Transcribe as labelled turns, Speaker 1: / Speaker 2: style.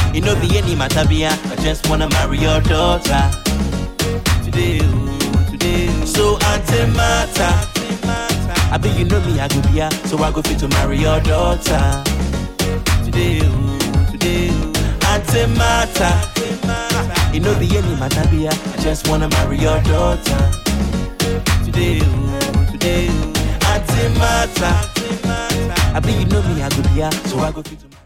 Speaker 1: It no be any matter, be I just wanna marry your daughter. Today, oh, today. oh. So antimatter. I bet you know me, I go be here, so I go fit to marry your daughter. Today, oh, today. oh. Antimatter. It no be any matter, be I just wanna marry your daughter. Today, oh, today. oh. Antimatter. I bet you know me, I go be here, so I go fit to